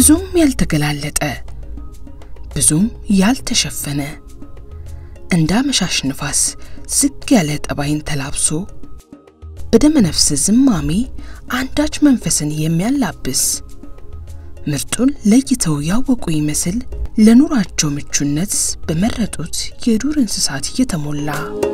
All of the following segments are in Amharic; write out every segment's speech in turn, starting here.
ብዙም ያልተገላለጠ ብዙም ያልተሸፈነ እንደ አመሻሽ ንፋስ ዝግ ያለ ጠባይን ተላብሶ በደመ ነፍስ ዝማሜ አንዳች መንፈስን የሚያላብስ ምርጡን ለይተው ያወቁ ይመስል ለኑራቸው ምቹነት በመረጡት የዱር እንስሳት የተሞላ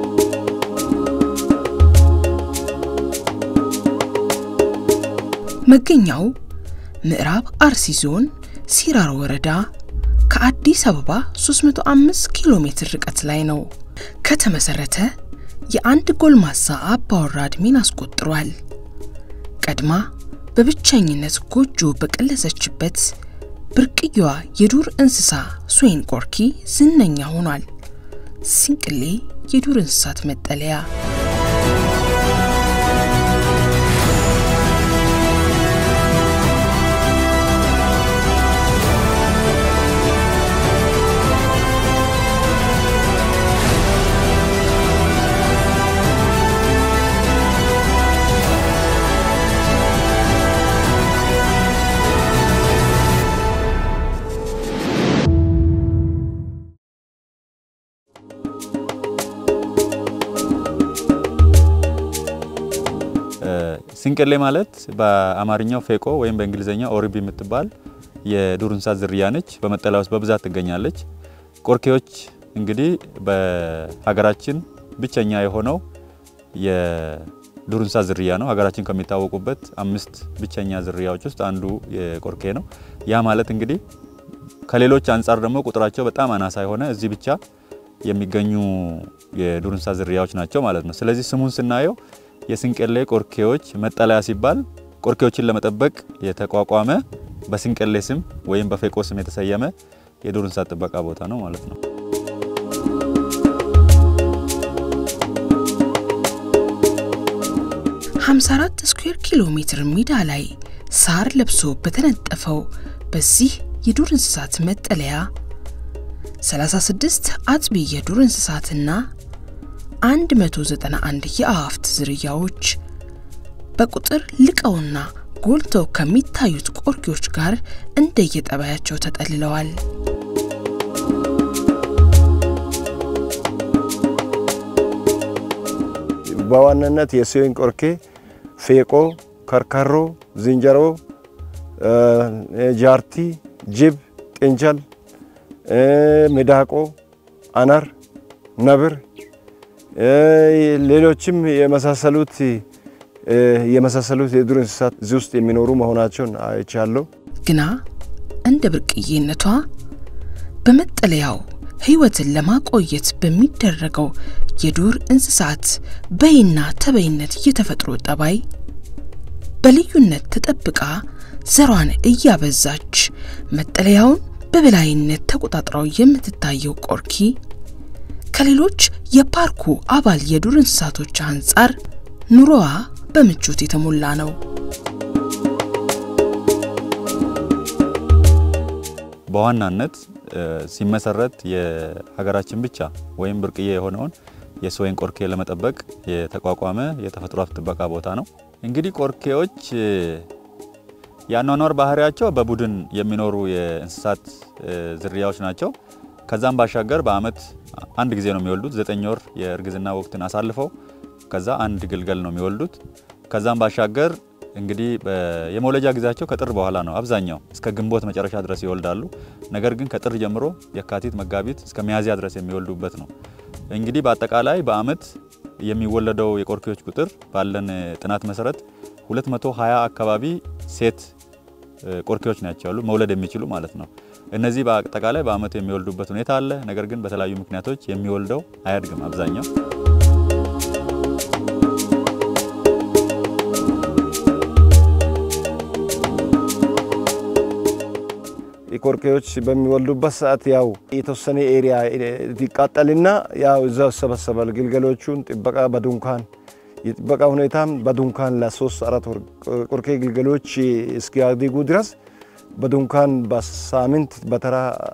መገኛው ምዕራብ አርሲ ዞን ሲራሮ ወረዳ ከአዲስ አበባ 305 ኪሎ ሜትር ርቀት ላይ ነው። ከተመሰረተ የአንድ ጎልማሳ አባወራ ዕድሜን አስቆጥሯል። ቀድማ በብቸኝነት ጎጆ በቀለሰችበት ብርቅየዋ የዱር እንስሳ ስዌን ቆርኪ ዝነኛ ሆኗል። ሲንቅሌ የዱር እንስሳት መጠለያ ሲንቅሌ ማለት በአማርኛው ፌቆ ወይም በእንግሊዝኛ ኦሪቢ የምትባል የዱር እንስሳት ዝርያ ነች። በመጠለያ ውስጥ በብዛት ትገኛለች። ቆርኬዎች እንግዲህ በሀገራችን ብቸኛ የሆነው የዱር እንስሳት ዝርያ ነው። ሀገራችን ከሚታወቁበት አምስት ብቸኛ ዝርያዎች ውስጥ አንዱ የቆርኬ ነው። ያ ማለት እንግዲህ ከሌሎች አንጻር ደግሞ ቁጥራቸው በጣም አናሳ የሆነ እዚህ ብቻ የሚገኙ የዱር እንስሳት ዝርያዎች ናቸው ማለት ነው። ስለዚህ ስሙን ስናየው የስንቅሌ ቆርኬዎች መጠለያ ሲባል ቆርኬዎችን ለመጠበቅ የተቋቋመ በስንቅሌ ስም ወይም በፌቆ ስም የተሰየመ የዱር እንስሳት ጥበቃ ቦታ ነው ማለት ነው። ሀምሳ አራት ስኩዌር ኪሎ ሜትር ሜዳ ላይ ሳር ለብሶ በተነጠፈው በዚህ የዱር እንስሳት መጠለያ 36 አጥቢ የዱር እንስሳትና 191 የአዕዋፍት ዝርያዎች በቁጥር ልቀውና ጎልተው ከሚታዩት ቆርኬዎች ጋር እንደየጠባያቸው ተጠልለዋል። በዋናነት የስዌን ቆርኬ፣ ፌቆ፣ ከርከሮ፣ ዝንጀሮ፣ ጃርቲ፣ ጅብ፣ ጥንቸል፣ ሚዳቆ፣ አነር፣ ነብር ሌሎችም የመሳሰሉት የመሳሰሉት የዱር እንስሳት እዚህ ውስጥ የሚኖሩ መሆናቸውን አይቻለሁ። ግና እንደ ብርቅዬነቷ በመጠለያው ሕይወትን ለማቆየት በሚደረገው የዱር እንስሳት በይና ተበይነት የተፈጥሮ ጠባይ በልዩነት ተጠብቃ ዘሯን እያበዛች መጠለያውን በበላይነት ተቆጣጥረው የምትታየው ቆርኪ ከሌሎች የፓርኩ አባል የዱር እንስሳቶች አንጻር ኑሮዋ በምቾት የተሞላ ነው። በዋናነት ሲመሰረት የሀገራችን ብቻ ወይም ብርቅዬ የሆነውን የስዌን ቆርኬ ለመጠበቅ የተቋቋመ የተፈጥሮ ሀብት ጥበቃ ቦታ ነው። እንግዲህ ቆርኬዎች የአኗኗር ባህሪያቸው በቡድን የሚኖሩ የእንስሳት ዝርያዎች ናቸው። ከዛም ባሻገር በአመት አንድ ጊዜ ነው የሚወልዱት። ዘጠኝ ወር የእርግዝና ወቅትን አሳልፈው ከዛ አንድ ግልገል ነው የሚወልዱት። ከዛም ባሻገር እንግዲህ የመውለጃ ጊዜያቸው ከጥር በኋላ ነው። አብዛኛው እስከ ግንቦት መጨረሻ ድረስ ይወልዳሉ። ነገር ግን ከጥር ጀምሮ የካቲት፣ መጋቢት እስከ ሚያዝያ ድረስ የሚወልዱበት ነው። እንግዲህ በአጠቃላይ በአመት የሚወለደው የቆርኬዎች ቁጥር ባለን ጥናት መሰረት 220 አካባቢ ሴት ቆርኬዎች ናቸው ያሉ መውለድ የሚችሉ ማለት ነው። እነዚህ በአጠቃላይ በአመቱ የሚወልዱበት ሁኔታ አለ። ነገር ግን በተለያዩ ምክንያቶች የሚወልደው አያድግም አብዛኛው ቆርኬዎች በሚወልዱበት ሰዓት ያው የተወሰነ ኤሪያ ይቃጠልና ያው እዛው ይሰበሰባል። ግልገሎቹን ጥበቃ በዱንካን የጥበቃ ሁኔታም በዱንካን ለሶስት አራት ወር ቆርኬ ግልገሎች እስኪያድጉ ድረስ በዱንካን በሳምንት በተራ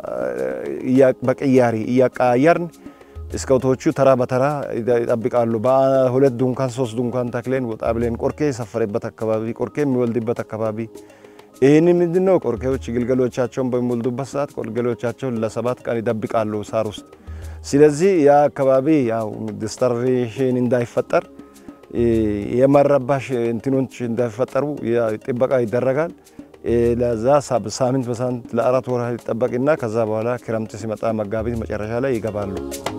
በቅያሪ እያቀያየርን ስካውቶቹ ተራ በተራ ይጠብቃሉ። በሁለት ዱንካን ሶስት ዱንካን ተክለን ወጣ ብለን ቆርኬ የሰፈረበት አካባቢ ቆርኬ የሚወልድበት አካባቢ ይህን ምንድነው ቆርኬዎች ግልገሎቻቸውን በሚወልዱበት ሰዓት ቆርኬሎቻቸውን ለሰባት ቀን ይጠብቃሉ ሳር ውስጥ። ስለዚህ ያ አካባቢ ያው ዲስተርቤሽን እንዳይፈጠር የመረባሽ እንትኖች እንዳይፈጠሩ ጥበቃ ይደረጋል። ለዛ ሳምንት በሳምንት ለአራት ወር ይጠበቅና ከዛ በኋላ ክረምት ሲመጣ መጋቢት መጨረሻ ላይ ይገባሉ።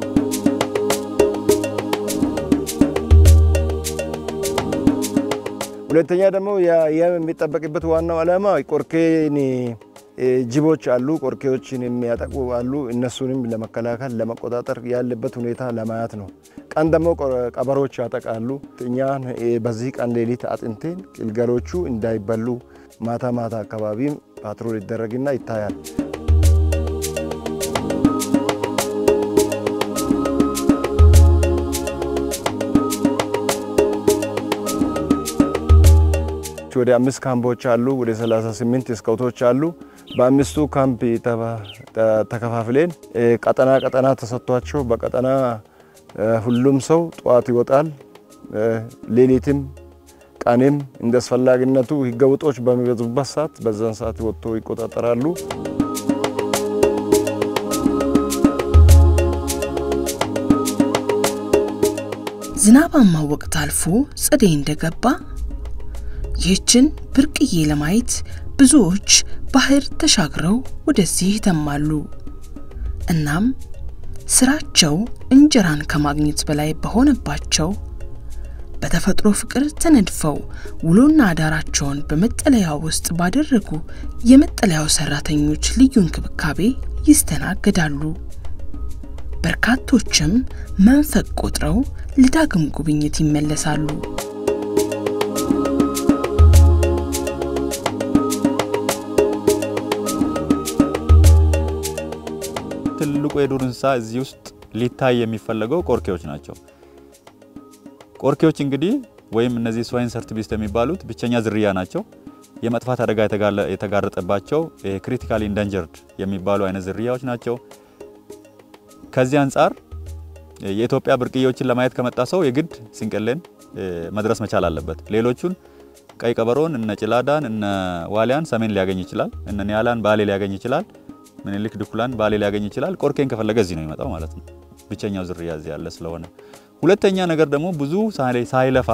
ሁለተኛ ደግሞ የሚጠበቅበት ዋናው ዓላማ ቆርኬን ጅቦች አሉ፣ ቆርኬዎችን የሚያጠቁ አሉ። እነሱንም ለመከላከል ለመቆጣጠር ያለበት ሁኔታ ለማየት ነው። ቀን ደግሞ ቀበሮች ያጠቃሉ። እኛን በዚህ ቀን ሌሊት አጥንቴን ግልገሎቹ እንዳይበሉ ማታ ማታ አካባቢም ፓትሮል ይደረግና ይታያል። ወደ አምስት ካምፖች አሉ። ወደ 38 ስካውቶች አሉ። በአምስቱ ካምፕ ተከፋፍሌን ቀጠና ቀጠና ተሰጥቷቸው በቀጠና ሁሉም ሰው ጠዋት ይወጣል። ሌሊትም ቀንም እንደ አስፈላጊነቱ ህገወጦች በሚበዙበት ሰዓት በዛን ሰዓት ወጥቶ ይቆጣጠራሉ። ዝናባማ ወቅት አልፎ ጸደይ እንደገባ ይህችን ብርቅዬ ለማየት ብዙዎች ባህር ተሻግረው ወደዚህ ይተማሉ። እናም ስራቸው እንጀራን ከማግኘት በላይ በሆነባቸው በተፈጥሮ ፍቅር ተነድፈው ውሎና አዳራቸውን በመጠለያ ውስጥ ባደረጉ የመጠለያው ሰራተኞች ልዩ እንክብካቤ ይስተናገዳሉ። በርካቶችም መንፈቅ ቆጥረው ለዳግም ጉብኝት ይመለሳሉ። ትልቁ የዱር እንስሳ እዚህ ውስጥ ሊታይ የሚፈለገው ቆርኬዎች ናቸው። ቆርኬዎች እንግዲህ ወይም እነዚህ ስዋይን ሰርት ቢስት የሚባሉት ብቸኛ ዝርያ ናቸው። የመጥፋት አደጋ የተጋረጠባቸው ክሪቲካሊ ኢንዳንጀርድ የሚባሉ አይነት ዝርያዎች ናቸው። ከዚህ አንጻር የኢትዮጵያ ብርቅዬዎችን ለማየት ከመጣ ሰው የግድ ስንቅሌን መድረስ መቻል አለበት። ሌሎቹን ቀይ ቀበሮን፣ እነ ጭላዳን፣ እነ ዋሊያን ሰሜን ሊያገኝ ይችላል። እነ ኒያላን ባሌ ሊያገኝ ይችላል። ምኒልክ ድኩላን ባሌ ሊያገኝ ይችላል። ቆርኬን ከፈለገ እዚህ ነው የሚመጣው ማለት ነው፣ ብቸኛው ዝርያ እዚህ ያለ ስለሆነ። ሁለተኛ ነገር ደግሞ ብዙ ሳይለፋ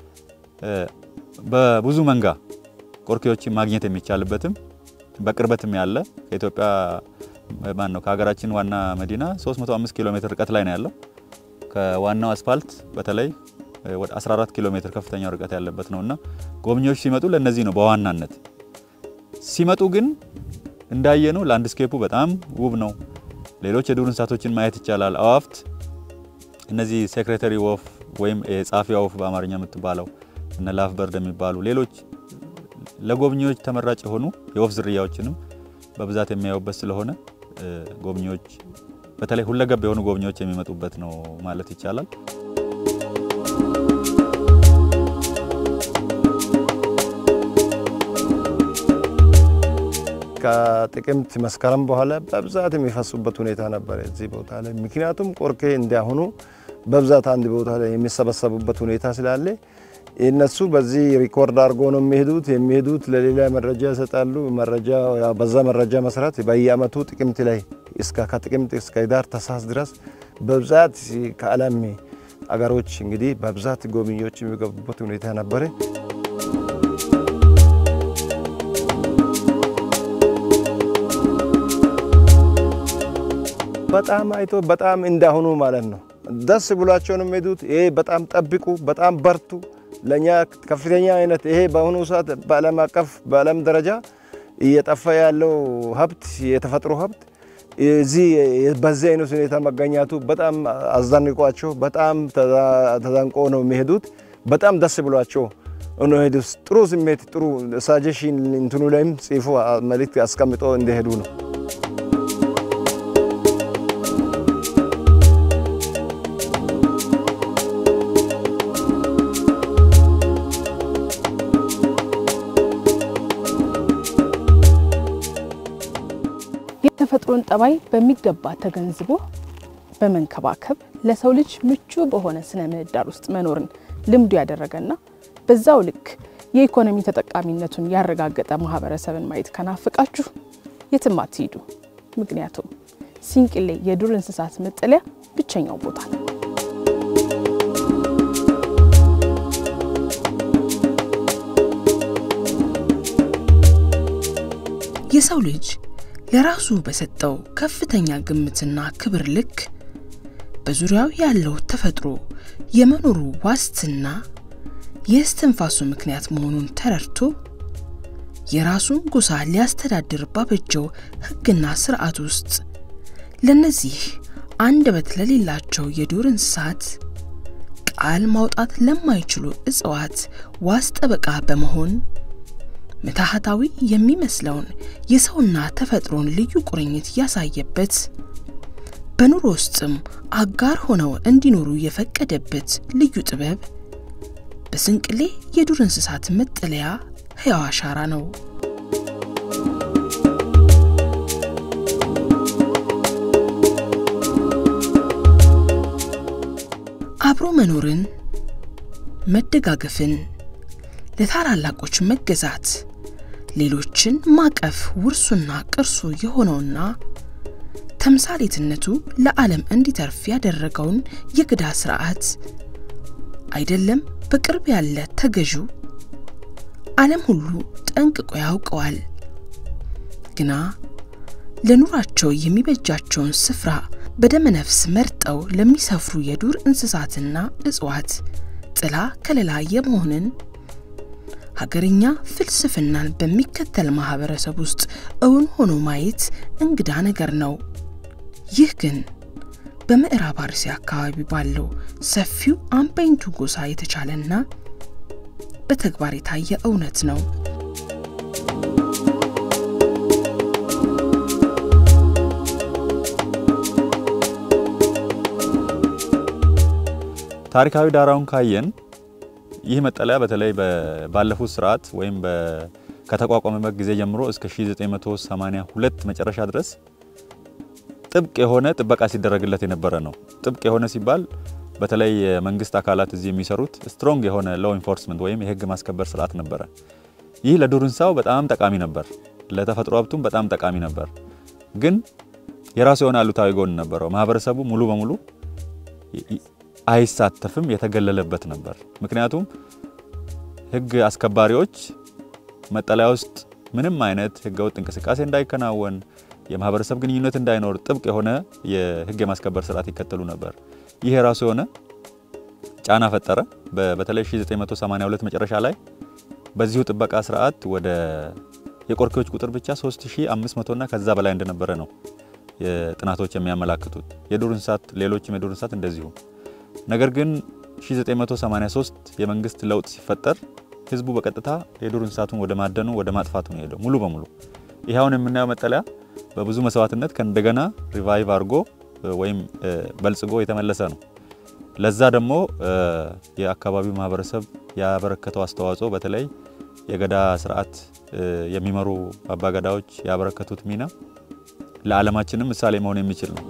በብዙ መንጋ ቆርኬዎችን ማግኘት የሚቻልበትም በቅርበትም ያለ ከኢትዮጵያ ማን ነው ከሀገራችን ዋና መዲና 305 ኪሎ ሜትር ርቀት ላይ ነው ያለው። ከዋናው አስፋልት በተለይ ወደ 14 ኪሎ ሜትር ከፍተኛው ርቀት ያለበት ነውና ጎብኚዎች ሲመጡ ለነዚህ ነው በዋናነት ሲመጡ ግን እንዳየነው ላንድስኬፑ በጣም ውብ ነው። ሌሎች የዱር እንስሳቶችን ማየት ይቻላል። አዋፍት እነዚህ ሴክሬተሪ ወፍ ወይም የጻፊያ ወፍ በአማርኛ የምትባለው እነ ላፍ በርድ የሚባሉ ሌሎች ለጎብኚዎች ተመራጭ የሆኑ የወፍ ዝርያዎችንም በብዛት የሚያዩበት ስለሆነ ጎብኚዎች በተለይ ሁለገብ የሆኑ ጎብኚዎች የሚመጡበት ነው ማለት ይቻላል። ከጥቅምት መስከረም በኋላ በብዛት የሚፈሱበት ሁኔታ ነበረ እዚህ ቦታ ላይ። ምክንያቱም ቆርኬ እንዲያሁኑ በብዛት አንድ ቦታ ላይ የሚሰበሰቡበት ሁኔታ ስላለ እነሱ በዚህ ሪኮርድ አድርጎ ነው የሚሄዱት። የሚሄዱት ለሌላ መረጃ ይሰጣሉ። መረጃ በዛ መረጃ መሰረት በየአመቱ ጥቅምት ላይ እስከ ከጥቅምት እስከ ህዳር ታህሳስ ድረስ በብዛት ከዓለም አገሮች እንግዲህ በብዛት ጎብኚዎች የሚገቡበት ሁኔታ ነበረ። በጣም አይቶ በጣም እንዳሁኑ ማለት ነው ደስ ብሏቸው ነው የሚሄዱት። ይሄ በጣም ጠብቁ፣ በጣም በርቱ። ለእኛ ከፍተኛ አይነት ይሄ በአሁኑ ሰዓት በዓለም አቀፍ በዓለም ደረጃ እየጠፋ ያለው ሀብት የተፈጥሮ ሀብት እዚህ በዚህ አይነት ሁኔታ መገኘቱ በጣም አስደንቋቸው በጣም ተዘንቆ ነው የሚሄዱት። በጣም ደስ ብሏቸው ነው ሄዱት። ጥሩ ስሜት ጥሩ ሳጀሽን እንትኑ ላይም ጽፎ መልእክት አስቀምጦ እንደሄዱ ነው። የተፈጥሮን ጠባይ በሚገባ ተገንዝቦ በመንከባከብ ለሰው ልጅ ምቹ በሆነ ስነ ምህዳር ውስጥ መኖርን ልምዱ ያደረገና በዛው ልክ የኢኮኖሚ ተጠቃሚነቱን ያረጋገጠ ማህበረሰብን ማየት ከናፍቃችሁ የትም አትሂዱ። ምክንያቱም ሲንቅሌ የዱር እንስሳት መጠለያ ብቸኛው ቦታ ነው። የሰው ልጅ ለራሱ በሰጠው ከፍተኛ ግምትና ክብር ልክ በዙሪያው ያለው ተፈጥሮ የመኖሩ ዋስትና የእስትንፋሱ ምክንያት መሆኑን ተረድቶ የራሱን ጎሳ ሊያስተዳድር ባበጀው ሕግና ስርዓት ውስጥ ለነዚህ አንደበት ለሌላቸው የዱር እንስሳት ቃል ማውጣት ለማይችሉ እጽዋት ዋስ ጠበቃ በመሆን ምትሃታዊ የሚመስለውን የሰውና ተፈጥሮን ልዩ ቁርኝት ያሳየበት በኑሮ ውስጥም አጋር ሆነው እንዲኖሩ የፈቀደበት ልዩ ጥበብ በስንቅሌ የዱር እንስሳት መጠለያ ሕያው አሻራ ነው። አብሮ መኖርን፣ መደጋገፍን፣ ለታላላቆች መገዛት፣ ሌሎችን ማቀፍ ውርሱና ቅርሱ የሆነውና ተምሳሌትነቱ ለዓለም እንዲተርፍ ያደረገውን የገዳ ስርዓት አይደለም በቅርብ ያለ ተገዢው ዓለም ሁሉ ጠንቅቆ ያውቀዋል። ግና ለኑራቸው የሚበጃቸውን ስፍራ በደመነፍስ መርጠው ለሚሰፍሩ የዱር እንስሳትና እጽዋት ጥላ ከለላ የመሆንን ሀገርኛ ፍልስፍናን በሚከተል ማህበረሰብ ውስጥ እውን ሆኖ ማየት እንግዳ ነገር ነው። ይህ ግን በምዕራብ አርሲ አካባቢ ባለው ሰፊው አምባይንቱ ጎሳ የተቻለና በተግባር የታየ እውነት ነው። ታሪካዊ ዳራውን ካየን ይህ መጠለያ በተለይ ባለፉት ስርዓት ወይም ከተቋቋመበት ጊዜ ጀምሮ እስከ 1982 መጨረሻ ድረስ ጥብቅ የሆነ ጥበቃ ሲደረግለት የነበረ ነው። ጥብቅ የሆነ ሲባል በተለይ የመንግስት አካላት እዚህ የሚሰሩት ስትሮንግ የሆነ ሎው ኢንፎርስመንት ወይም የህግ ማስከበር ስርዓት ነበረ። ይህ ለዱር እንስሳው በጣም ጠቃሚ ነበር፣ ለተፈጥሮ ሀብቱም በጣም ጠቃሚ ነበር። ግን የራሱ የሆነ አሉታዊ ጎን ነበረው። ማህበረሰቡ ሙሉ በሙሉ አይሳተፍም፣ የተገለለበት ነበር። ምክንያቱም ህግ አስከባሪዎች መጠለያ ውስጥ ምንም አይነት ህገወጥ እንቅስቃሴ እንዳይከናወን የማህበረሰብ ግንኙነት እንዳይኖር ጥብቅ የሆነ የህግ የማስከበር ስርዓት ይከተሉ ነበር። ይህ የራሱ የሆነ ጫና ፈጠረ። በተለይ 1982 መጨረሻ ላይ በዚሁ ጥበቃ ስርዓት ወደ የቆርኬዎች ቁጥር ብቻ 3500 እና ከዛ በላይ እንደነበረ ነው ጥናቶች የሚያመላክቱት። የዱር እንስሳት ሌሎችም የዱር እንስሳት እንደዚሁ። ነገር ግን 1983 የመንግስት ለውጥ ሲፈጠር ህዝቡ በቀጥታ የዱር እንስሳቱን ወደ ማደኑ ወደ ማጥፋቱ ነው ሄደው ሙሉ በሙሉ። ይህ አሁን የምናየው መጠለያ በብዙ መስዋዕትነት ከእንደገና ሪቫይቭ አድርጎ ወይም በልጽጎ የተመለሰ ነው። ለዛ ደግሞ የአካባቢው ማህበረሰብ ያበረከተው አስተዋጽኦ በተለይ የገዳ ስርዓት የሚመሩ አባገዳዎች ያበረከቱት ሚና ለዓለማችንም ምሳሌ መሆን የሚችል ነው።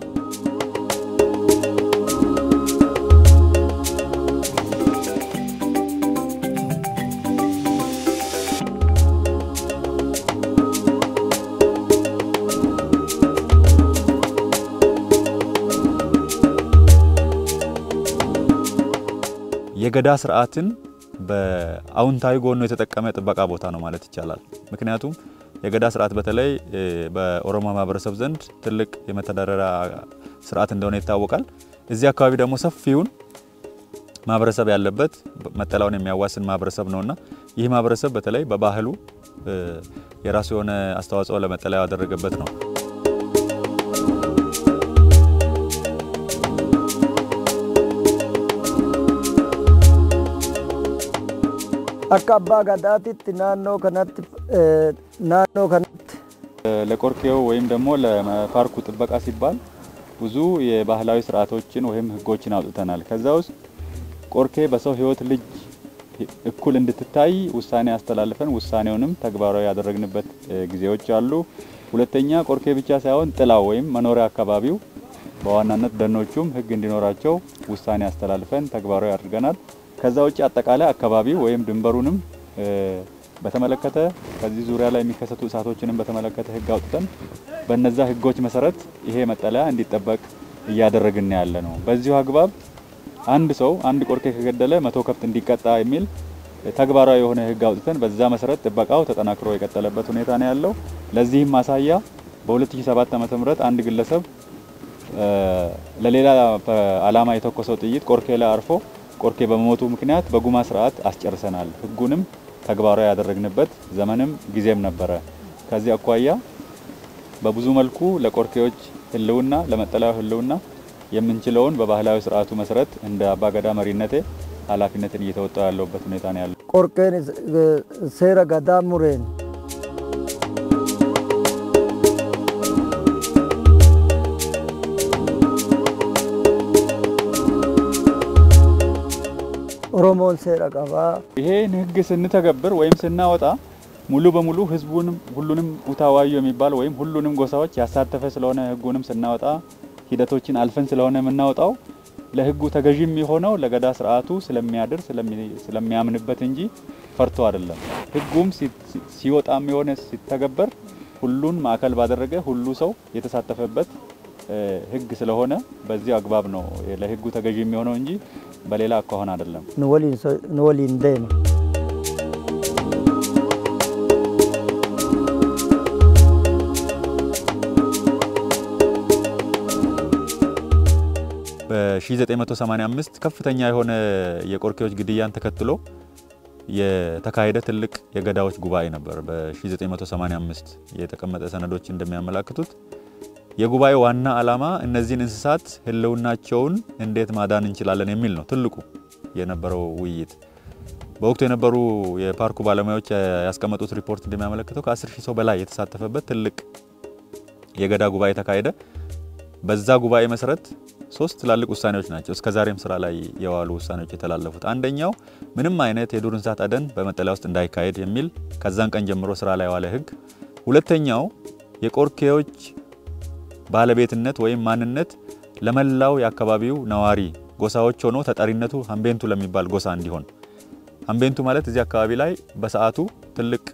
የገዳ ስርዓትን በአውንታዊ ጎኑ የተጠቀመ ጥበቃ ቦታ ነው ማለት ይቻላል። ምክንያቱም የገዳ ስርዓት በተለይ በኦሮሞ ማህበረሰብ ዘንድ ትልቅ የመተዳደሪያ ስርዓት እንደሆነ ይታወቃል። እዚህ አካባቢ ደግሞ ሰፊውን ማህበረሰብ ያለበት መጠለያውን የሚያዋስን ማህበረሰብ ነውና ይህ ማህበረሰብ በተለይ በባህሉ የራሱ የሆነ አስተዋጽኦ ለመጠለያው ያደረገበት ነው። akka abbaa gadaatitti naannoo kanatti naannoo kanatti ለቆርኬው ወይም ደግሞ ለፓርኩ ጥበቃ ሲባል ብዙ የባህላዊ ስርዓቶችን ወይም ህጎችን አውጥተናል። ከዛ ውስጥ ቆርኬ በሰው ህይወት ልጅ እኩል እንድትታይ ውሳኔ አስተላልፈን ውሳኔውንም ተግባራዊ ያደረግንበት ጊዜዎች አሉ። ሁለተኛ ቆርኬ ብቻ ሳይሆን ጥላው ወይም መኖሪያ አካባቢው በዋናነት ደኖቹም ህግ እንዲኖራቸው ውሳኔ አስተላልፈን ተግባራዊ አድርገናል። ከዛ ውጭ አጠቃላይ አካባቢው ወይም ድንበሩንም በተመለከተ ከዚህ ዙሪያ ላይ የሚከሰቱ እሳቶችንም በተመለከተ ህግ አውጥተን በነዛ ህጎች መሰረት ይሄ መጠለያ እንዲጠበቅ እያደረግን ያለ ነው። በዚሁ አግባብ አንድ ሰው አንድ ቆርኬ ከገደለ መቶ ከብት እንዲቀጣ የሚል ተግባራዊ የሆነ ህግ አውጥተን በዛ መሰረት ጥበቃው ተጠናክሮ የቀጠለበት ሁኔታ ነው ያለው። ለዚህም ማሳያ በ2007 ዓ.ም አንድ ግለሰብ ለሌላ ዓላማ የተኮሰው ጥይት ቆርኬ ላይ አርፎ ቆርኬ በመሞቱ ምክንያት በጉማ ስርዓት አስጨርሰናል። ህጉንም ተግባራዊ ያደረግንበት ዘመንም ጊዜም ነበረ። ከዚህ አኳያ በብዙ መልኩ ለቆርኬዎች ህልውና ለመጠለያው ህልውና የምንችለውን በባህላዊ ስርዓቱ መሰረት እንደ አባገዳ መሪነቴ ኃላፊነትን እየተወጣው ያለውበት ሁኔታ ነው ያለው። ቆርቄን ሴረ ገዳ ሙሬን ኦሮሞን ሴረ ቀባ ይሄን ህግ ስንተገብር ወይም ስናወጣ ሙሉ በሙሉ ህዝቡንም ሁሉንም ኡታዋዩ የሚባል ወይም ሁሉንም ጎሳዎች ያሳተፈ ስለሆነ ህጉንም ስናወጣ ሂደቶችን አልፈን ስለሆነ የምናወጣው ለህጉ ተገዥ የሚሆነው ለገዳ ስርዓቱ ስለሚያድር ስለሚያምንበት እንጂ ፈርቶ አይደለም። ህጉም ሲወጣም የሆነ ሲተገበር ሁሉን ማዕከል ባደረገ ሁሉ ሰው የተሳተፈበት ህግ ስለሆነ በዚህ አግባብ ነው ለህጉ ተገዥ የሚሆነው እንጂ በሌላ አኳኋን አይደለም። ንወሊን ደም በ1985 ከፍተኛ የሆነ የቆርኬዎች ግድያን ተከትሎ የተካሄደ ትልቅ የገዳዎች ጉባኤ ነበር። በ1985 የተቀመጠ ሰነዶች እንደሚያመላክቱት የጉባኤ ዋና ዓላማ እነዚህን እንስሳት ህልውናቸውን እንዴት ማዳን እንችላለን የሚል ነው ትልቁ የነበረው ውይይት። በወቅቱ የነበሩ የፓርኩ ባለሙያዎች ያስቀመጡት ሪፖርት እንደሚያመለክተው ከ10 ሺህ ሰው በላይ የተሳተፈበት ትልቅ የገዳ ጉባኤ ተካሄደ። በዛ ጉባኤ መሰረት ሶስት ትላልቅ ውሳኔዎች ናቸው እስከዛሬም ስራ ላይ የዋሉ ውሳኔዎች የተላለፉት። አንደኛው ምንም አይነት የዱር እንስሳት አደን በመጠለያ ውስጥ እንዳይካሄድ የሚል ከዛን ቀን ጀምሮ ስራ ላይ የዋለ ህግ። ሁለተኛው የቆርኬዎች ባለቤትነት ወይም ማንነት ለመላው የአካባቢው ነዋሪ ጎሳዎች ሆኖ ተጠሪነቱ ሀምቤንቱ ለሚባል ጎሳ እንዲሆን። ሀምቤንቱ ማለት እዚህ አካባቢ ላይ በሰዓቱ ትልቅ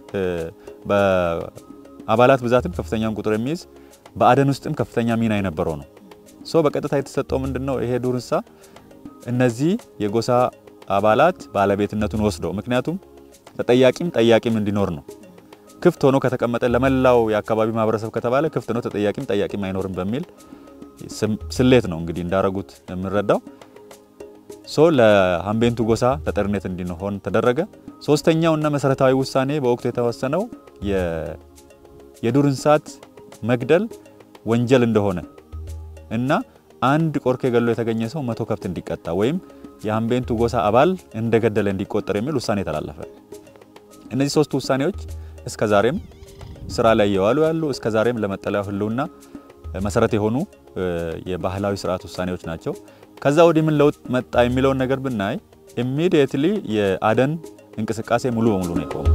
በአባላት ብዛትም ከፍተኛውን ቁጥር የሚይዝ በአደን ውስጥም ከፍተኛ ሚና የነበረው ነው። ሶ በቀጥታ የተሰጠው ምንድን ነው? ይሄ ዱር እንስሳ እነዚህ የጎሳ አባላት ባለቤትነቱን ወስደው ምክንያቱም ተጠያቂም ጠያቂም እንዲኖር ነው። ክፍት ሆኖ ከተቀመጠ ለመላው የአካባቢ ማህበረሰብ ከተባለ ክፍት ነው፣ ተጠያቂም ጠያቂም አይኖርም በሚል ስሌት ነው እንግዲህ እንዳረጉት የምንረዳው። ሶ ለሀምቤንቱ ጎሳ ተጠሪነት እንዲሆን ተደረገ። ሶስተኛው እና መሰረታዊ ውሳኔ በወቅቱ የተወሰነው የዱር እንስሳት መግደል ወንጀል እንደሆነ እና አንድ ቆርኬ ገሎ የተገኘ ሰው መቶ ከብት እንዲቀጣ ወይም የሀምቤንቱ ጎሳ አባል እንደገደለ እንዲቆጠር የሚል ውሳኔ ተላለፈ። እነዚህ ሶስቱ ውሳኔዎች እስከ ዛሬም ስራ ላይ እየዋሉ ያሉ እስከ ዛሬም ለመጠለያው ህልውና መሰረት የሆኑ የባህላዊ ስርዓት ውሳኔዎች ናቸው። ከዛ ወዲህ ምን ለውጥ መጣ የሚለውን ነገር ብናይ ኢሚዲየትሊ የአደን እንቅስቃሴ ሙሉ በሙሉ ነው የቆመው።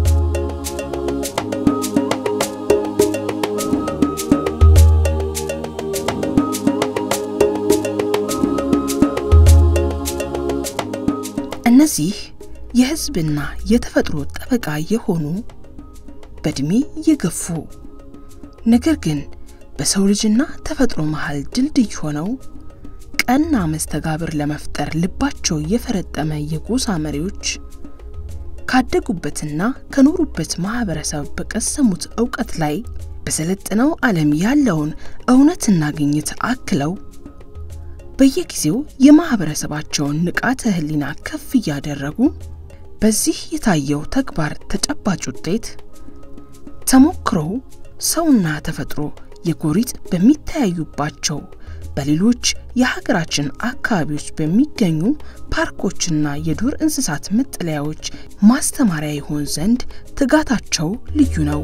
እነዚህ የህዝብና የተፈጥሮ ጠበቃ የሆኑ በእድሜ የገፉ ነገር ግን በሰው ልጅና ተፈጥሮ መሃል ድልድይ ሆነው ቀና መስተጋብር ለመፍጠር ልባቸው የፈረጠመ የጎሳ መሪዎች ካደጉበትና ከኖሩበት ማህበረሰብ በቀሰሙት እውቀት ላይ በሰለጠነው ዓለም ያለውን እውነትና ግኝት አክለው በየጊዜው የማህበረሰባቸውን ንቃተ ህሊና ከፍ እያደረጉ በዚህ የታየው ተግባር ተጨባጭ ውጤት ተሞክሮው ሰውና ተፈጥሮ የጎሪጥ በሚተያዩባቸው በሌሎች የሀገራችን አካባቢዎች በሚገኙ ፓርኮችና የዱር እንስሳት መጠለያዎች ማስተማሪያ ይሆን ዘንድ ትጋታቸው ልዩ ነው።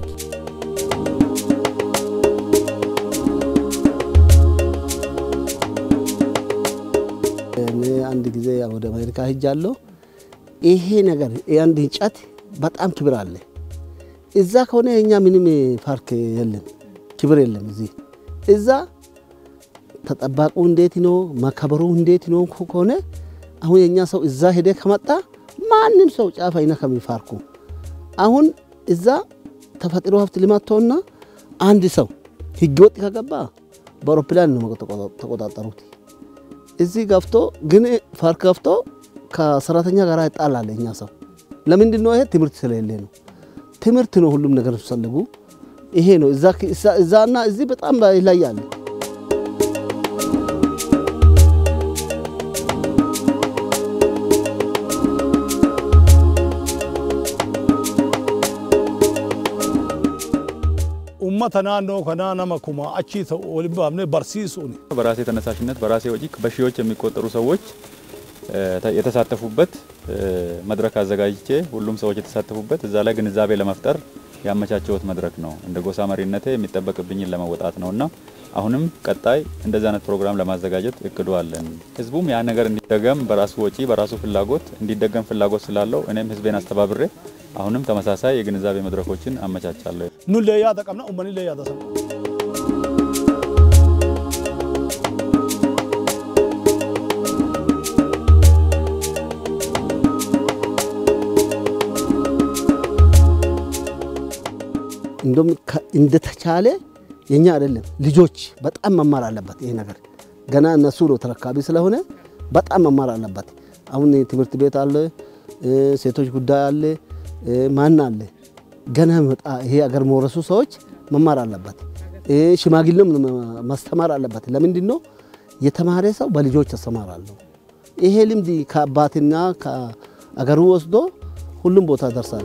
እኔ አንድ ጊዜ ወደ አሜሪካ ሄጃለሁ። ይሄ ነገር የአንድ እንጨት በጣም ክብር አለ። እዛ ከሆነ የኛ ምንም ፓርክ የለም፣ ክብር የለም። እዚህ እዛ ተጠባቁ እንዴት ነው መከበሩ እንዴት ነው ከሆነ አሁን የኛ ሰው እዛ ሄደ ከመጣ ማንም ሰው ጫፍ አይነካም ፓርኩ። አሁን እዛ ተፈጥሮ ሀብት ልማት ተውና አንድ ሰው ህገወጥ ከገባ በአውሮፕላን ነው ተቆጣጠሩት። እዚህ ገፍቶ ግን ፓርክ ገፍቶ ከሰራተኛ ጋር ይጣላል። እኛ ሰው ለምንድን ነው? ይሄ ትምህርት ስለሌለ ነው። ትምህርት ነው ሁሉም ነገር ሲፈልጉ ይሄ ነው። እዛና እዚህ በጣም ይለያል። ummata naannoo kanaa nama kuma achii ta'u waliin baafnee barsiisuuni. በራሴ ተነሳሽነት በራሴ ወጪ በሺዎች የሚቆጠሩ ሰዎች የተሳተፉበት መድረክ አዘጋጅቼ ሁሉም ሰዎች የተሳተፉበት እዛ ላይ ግንዛቤ ለመፍጠር ያመቻቸውት መድረክ ነው። እንደ ጎሳ መሪነቴ የሚጠበቅብኝን ለመወጣት ነውና አሁንም ቀጣይ እንደዚህ አይነት ፕሮግራም ለማዘጋጀት እቅዱ አለን። ህዝቡም ያ ነገር እንዲደገም በራሱ ወጪ በራሱ ፍላጎት እንዲደገም ፍላጎት ስላለው እኔም ህዝቤን አስተባብሬ አሁንም ተመሳሳይ የግንዛቤ መድረኮችን አመቻቻለሁ። ኑሌ ያደ ቀብና ኡመኒ ሌ ያደ ሰማ እንደም እንደተቻለ የኛ አይደለም ልጆች በጣም መማር አለበት። ይሄ ነገር ገና እነሱ ነው ተረካቢ ስለሆነ በጣም መማር አለበት። አሁን ትምህርት ቤት አለ፣ ሴቶች ጉዳይ አለ፣ ማን አለ ገና መጣ ይሄ አገር መውረሱ ሰዎች መማር አለበት። ሽማግሌም ማስተማር አለበት። ለምንድን ነው የተማረ ሰው በልጆች ያስተማራለሁ። ይሄ ልምድ ከአባትና ከአገሩ ወስዶ ሁሉም ቦታ ደርሳል።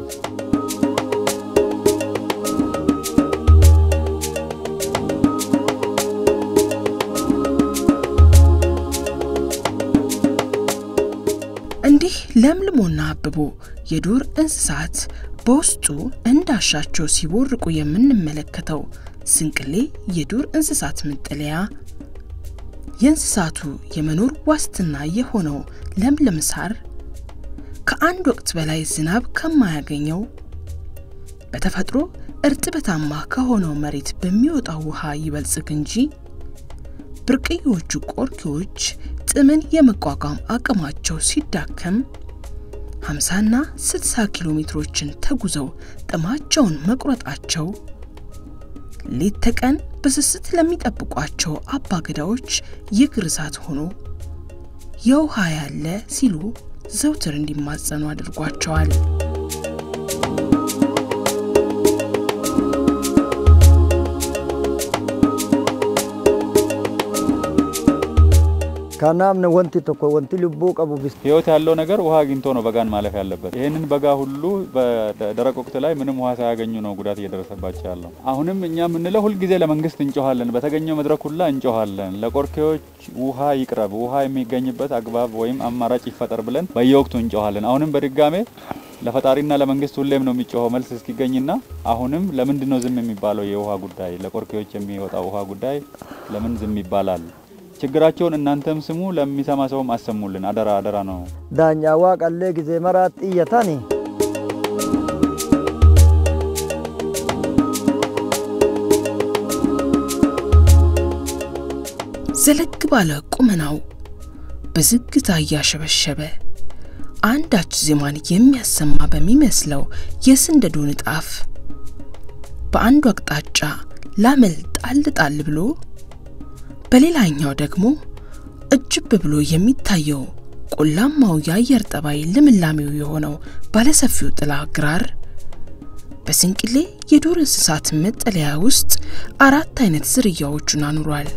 እንዲህ ለምልሞና አብቦ የዱር እንስሳት በውስጡ እንዳሻቸው ሲቦርቁ የምንመለከተው ስንቅሌ የዱር እንስሳት መጠለያ የእንስሳቱ የመኖር ዋስትና የሆነው ለምለም ሳር ከአንድ ወቅት በላይ ዝናብ ከማያገኘው በተፈጥሮ እርጥበታማ ከሆነው መሬት በሚወጣው ውሃ ይበልጽግ እንጂ ብርቅዬዎቹ ቆርኪዎች ጥምን የመቋቋም አቅማቸው ሲዳከም 50ና 60 ኪሎ ሜትሮችን ተጉዘው ጥማቸውን መቁረጣቸው ሌት ተቀን በስስት ለሚጠብቋቸው አባገዳዎች የእግር እሳት ሆኖ የውሃ ያለ ሲሉ ዘውትር እንዲማጸኑ አድርጓቸዋል። ከናምነ ወንቲ ቶኮ ወንቲ ልቡ ቀቡ ቢስ ህይወት ያለው ነገር ውሃ አግኝቶ ነው በጋን ማለፍ ያለበት። ይህንን በጋ ሁሉ በደረቅ ወቅት ላይ ምንም ውሃ ሳያገኙ ነው ጉዳት እየደረሰባቸው ያለው። አሁንም እኛ የምንለው ሁልጊዜ ለመንግስት እንጮኋለን፣ በተገኘው መድረክ ሁላ እንጮኋለን። ለቆርኬዎች ውሃ ይቅረብ፣ ውሃ የሚገኝበት አግባብ ወይም አማራጭ ይፈጠር ብለን በየወቅቱ እንጮኋለን። አሁንም በድጋሜ ለፈጣሪና ለመንግስት ሁሌም ነው የሚጮኸው መልስ እስኪገኝና አሁንም ለምንድን ነው ዝም የሚባለው? የውሃ ጉዳይ ለቆርኬዎች የሚወጣው ውሃ ጉዳይ ለምን ዝም ይባላል? ችግራቸውን እናንተም ስሙ፣ ለሚሰማ ሰውም አሰሙልን። አደራ አደራ ነው። ዳኛ ዋቀሌ ጊዜ መራት ጥየታኒ ዘለግ ባለ ቁመናው በዝግታ እያሸበሸበ አንዳች ዜማን የሚያሰማ በሚመስለው የስንደዶ ንጣፍ በአንዱ አቅጣጫ ላመል ጣል ጣል ብሎ በሌላኛው ደግሞ እጅብ ብሎ የሚታየው ቆላማው የአየር ጠባይ ልምላሜው የሆነው ባለሰፊው ጥላ ግራር በስንቅሌ የዱር እንስሳት መጠለያ ውስጥ አራት አይነት ዝርያዎቹን አኑሯል።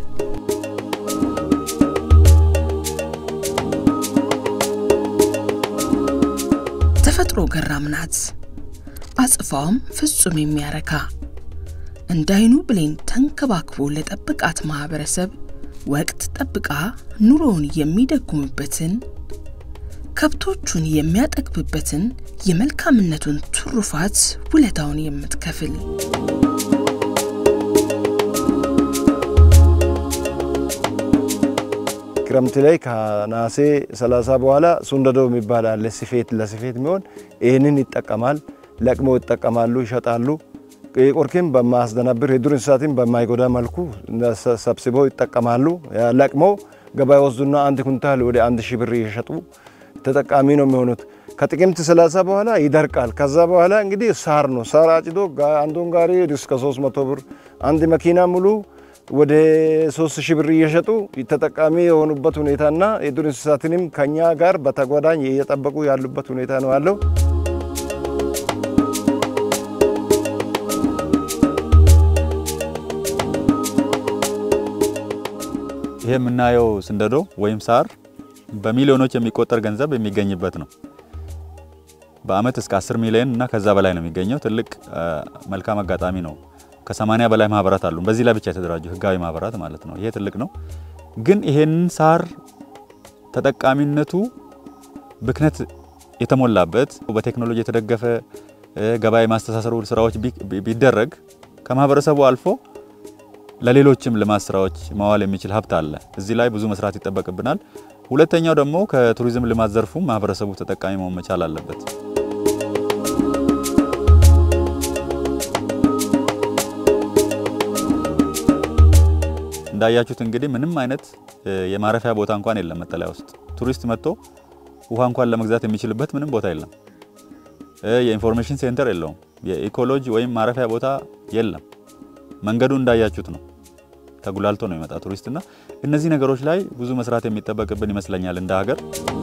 ተፈጥሮ ገራም ናት። አጽፋውም ፍጹም የሚያረካ እንዳይኑ ብሌን ተንከባክቦ ለጠብቃት ማህበረሰብ ወቅት ጠብቃ ኑሮውን የሚደጉምበትን ከብቶቹን የሚያጠግብበትን የመልካምነቱን ትሩፋት ውለታውን የምትከፍል ክረምት ላይ ከነሐሴ 30 በኋላ ሱንደዶ የሚባል አለ። ስፌት ለስፌት የሚሆን ይህንን ይጠቀማል። ለቅመው ይጠቀማሉ፣ ይሸጣሉ። ቆርኬም በማያስደነብር የዱር እንስሳትን በማይጎዳ መልኩ ሰብስበው ይጠቀማሉ። ለቅመው ገበያ ወስዱና አንድ ኩንታል ወደ አንድ ሺህ ብር እየሸጡ ተጠቃሚ ነው የሚሆኑት። ከጥቅምት 30 በኋላ ይደርቃል። ከዛ በኋላ እንግዲህ ሳር ነው። ሳር አጭዶ ጋ- አንዱን ጋሪ እስከ 300 ብር አንድ መኪና ሙሉ ወደ 3000 ብር እየሸጡ ተጠቃሚ የሆኑበት ሁኔታና የዱር እንስሳትንም ከኛ ጋር በተጓዳኝ እየጠበቁ ያሉበት ሁኔታ ነው ያለው። ይሄ የምናየው ስንደዶ ወይም ሳር በሚሊዮኖች የሚቆጠር ገንዘብ የሚገኝበት ነው። በአመት እስከ 10 ሚሊዮን እና ከዛ በላይ ነው የሚገኘው። ትልቅ አ፣ መልካም አጋጣሚ ነው። ከ80 በላይ ማህበራት አሉ። በዚህ ላይ ብቻ የተደራጁ ህጋዊ ማህበራት ማለት ነው። ይሄ ትልቅ ነው። ግን ይሄንን ሳር ተጠቃሚነቱ ብክነት የተሞላበት በቴክኖሎጂ የተደገፈ እ፣ ገበያ የማስተሳሰሩ ስራዎች ቢ- ቢ- ቢደረግ ከማህበረሰቡ አልፎ ለሌሎችም ልማት ስራዎች ማዋል የሚችል ሀብት አለ። እዚህ ላይ ብዙ መስራት ይጠበቅብናል። ሁለተኛው ደግሞ ከቱሪዝም ልማት ዘርፉ ማህበረሰቡ ተጠቃሚ መሆን መቻል አለበት። እንዳያችሁት እንግዲህ ምንም አይነት እ፣ የማረፊያ ቦታ እንኳን የለም መጠለያ ውስጥ። ቱሪስት መጥቶ ውሃ እንኳን ለመግዛት የሚችልበት ምንም ቦታ የለም። እ፣ የኢንፎርሜሽን ሴንተር የለውም። የኢኮሎጂ ወይም ማረፊያ ቦታ የለም። መንገዱ እንዳያችሁት ነው። ተጉላልቶ ነው የመጣ ቱሪስትና እነዚህ ነገሮች ላይ ብዙ መስራት የሚጠበቅብን ይመስለኛል እንደ ሀገር።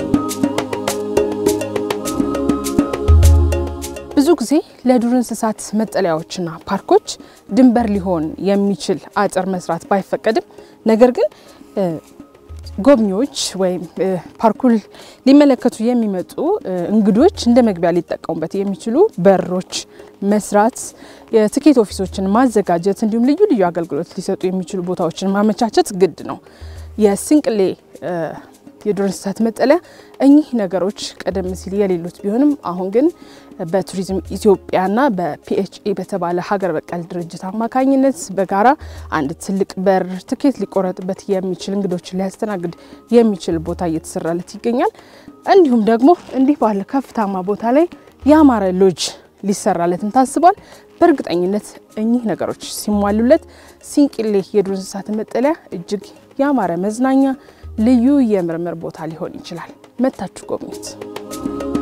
ብዙ ጊዜ ለዱር እንስሳት መጠለያዎችና ፓርኮች ድንበር ሊሆን የሚችል አጥር መስራት ባይፈቀድም ነገር ግን እ፣ ጎብኚዎች ወይም እ፣ ፓርኩን ሊመለከቱ የሚመጡ እ፣ እንግዶች እንደ መግቢያ ሊጠቀሙበት የሚችሉ በሮች መስራት፣ የትኬት ኦፊሶችን ማዘጋጀት እንዲሁም ልዩ ልዩ አገልግሎት ሊሰጡ የሚችሉ ቦታዎችን ማመቻቸት ግድ ነው። የስንቅሌ እ፣ የዱር እንስሳት መጠለያ እኚህ ነገሮች ቀደም ሲል የሌሉት ቢሆንም አሁን ግን በቱሪዝም ኢትዮጵያና በፒኤችኢ በተባለ ሀገር በቀል ድርጅት አማካኝነት በጋራ አንድ ትልቅ በር ትኬት ሊቆረጥበት የሚችል እንግዶችን ሊያስተናግድ የሚችል ቦታ እየተሰራለት ይገኛል። እንዲሁም ደግሞ እንዲህ ባለ ከፍታማ ቦታ ላይ ያማረ ሎጅ ሊሰራለትም ታስቧል። በእርግጠኝነት እኚህ ነገሮች ሲሟሉለት ሲንቅሌ የዱር እንስሳት መጠለያ እጅግ ያማረ መዝናኛ፣ ልዩ የምርምር ቦታ ሊሆን ይችላል። መታችሁ ጎብኙት።